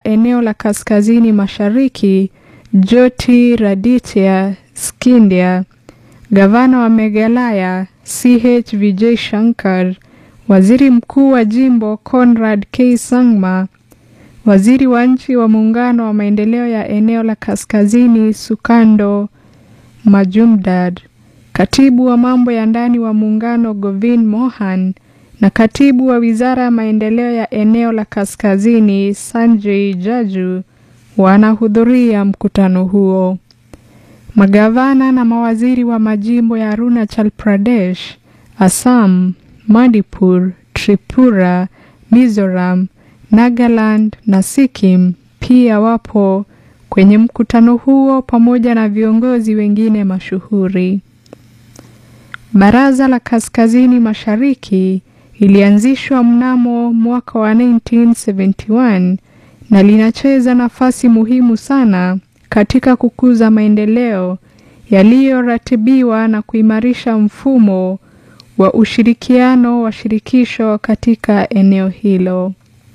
eneo la kaskazini mashariki Jyotiraditya Scindia, gavana wa Meghalaya CH Vijay Shankar, waziri mkuu wa jimbo Conrad K Sangma, waziri wa nchi wa muungano wa maendeleo ya eneo la kaskazini Sukando Majumdar, katibu wa mambo ya ndani wa muungano Govind Mohan na katibu wa wizara ya maendeleo ya eneo la kaskazini Sanjay Jaju wanahudhuria mkutano huo. Magavana na mawaziri wa majimbo ya Arunachal Pradesh, Assam, Manipur, Tripura, Mizoram, Nagaland na Sikkim pia wapo kwenye mkutano huo pamoja na viongozi wengine mashuhuri. Baraza la Kaskazini Mashariki ilianzishwa mnamo mwaka wa 1971 na linacheza nafasi muhimu sana katika kukuza maendeleo yaliyoratibiwa na kuimarisha mfumo wa ushirikiano wa shirikisho katika eneo hilo.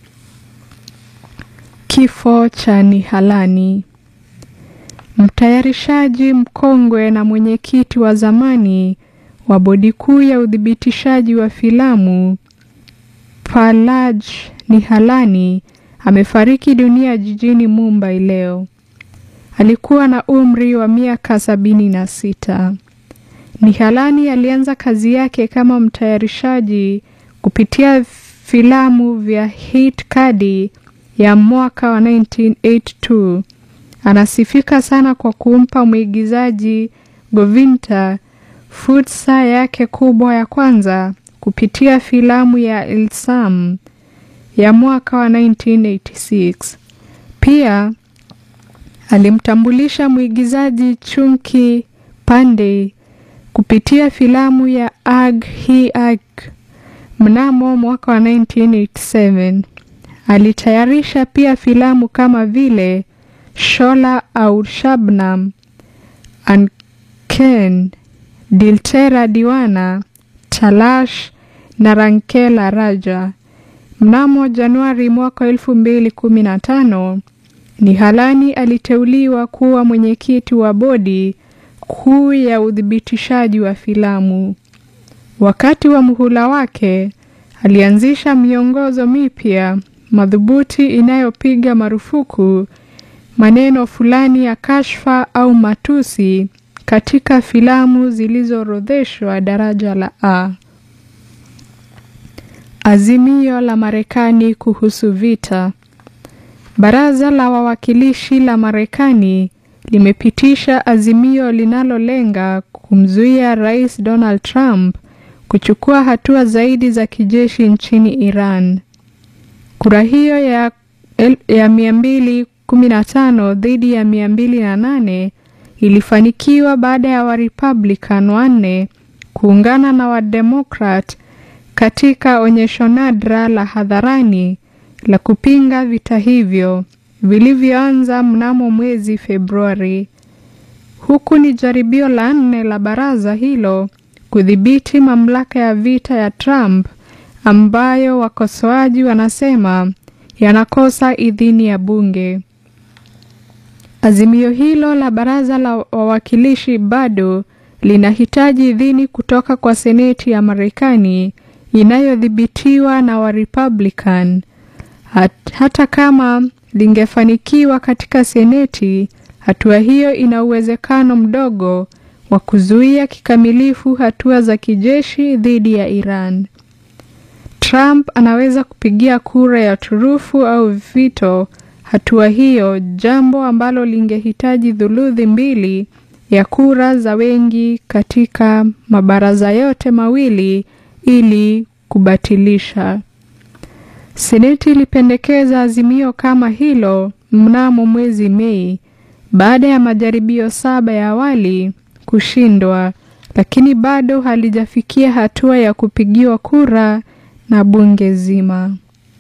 Kifo cha Nihalani. Mtayarishaji mkongwe na mwenyekiti wa zamani wa bodi kuu ya uthibitishaji wa filamu Palaj Nihalani amefariki dunia jijini Mumbai leo. Alikuwa na umri wa miaka sabini na sita. Nihalani alianza kazi yake kama mtayarishaji kupitia filamu vya Hit Kadi ya mwaka wa 1982. Anasifika sana kwa kumpa mwigizaji Govinda fursa yake kubwa ya kwanza kupitia filamu ya Ilsam ya mwaka wa 1986. Pia alimtambulisha mwigizaji Chunki Pandey kupitia filamu ya Ag Hi Ag mnamo mwaka wa 1987. Alitayarisha pia filamu kama vile Shola Aur Shabnam, Anken, Diltera Diwana, Talash na Rankela Raja. Mnamo Januari mwaka 2015, Nihalani aliteuliwa kuwa mwenyekiti wa bodi kuu ya uthibitishaji wa filamu. Wakati wa muhula wake, alianzisha miongozo mipya madhubuti inayopiga marufuku maneno fulani ya kashfa au matusi katika filamu zilizoorodheshwa daraja la A. Azimio la Marekani kuhusu vita. Baraza la Wawakilishi la Marekani limepitisha azimio linalolenga kumzuia Rais Donald Trump kuchukua hatua zaidi za kijeshi nchini Iran. Kura hiyo ya, ya 215 dhidi ya 208 ilifanikiwa baada ya Warepublican wanne kuungana na Wademokrat katika onyesho nadra la hadharani la kupinga vita hivyo vilivyoanza mnamo mwezi Februari. Huku ni jaribio la nne la baraza hilo kudhibiti mamlaka ya vita ya Trump ambayo wakosoaji wanasema yanakosa idhini ya bunge. Azimio hilo la baraza la wawakilishi bado linahitaji idhini kutoka kwa Seneti ya Marekani inayodhibitiwa na Warepublican. Hat, hata kama lingefanikiwa katika Seneti, hatua hiyo ina uwezekano mdogo wa kuzuia kikamilifu hatua za kijeshi dhidi ya Iran. Trump anaweza kupigia kura ya turufu au vito hatua hiyo, jambo ambalo lingehitaji thuluthi mbili ya kura za wengi katika mabaraza yote mawili ili kubatilisha. Seneti ilipendekeza azimio kama hilo mnamo mwezi Mei baada ya majaribio saba ya awali kushindwa, lakini bado halijafikia hatua ya kupigiwa kura na bunge zima.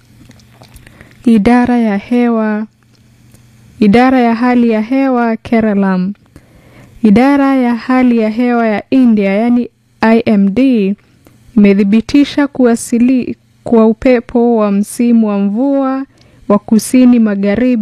Idara ya hewa Idara ya hali ya hewa Keralam. Idara ya hali ya hewa ya India yani IMD imethibitisha kuwasili kwa upepo wa msimu wa mvua wa kusini magharibi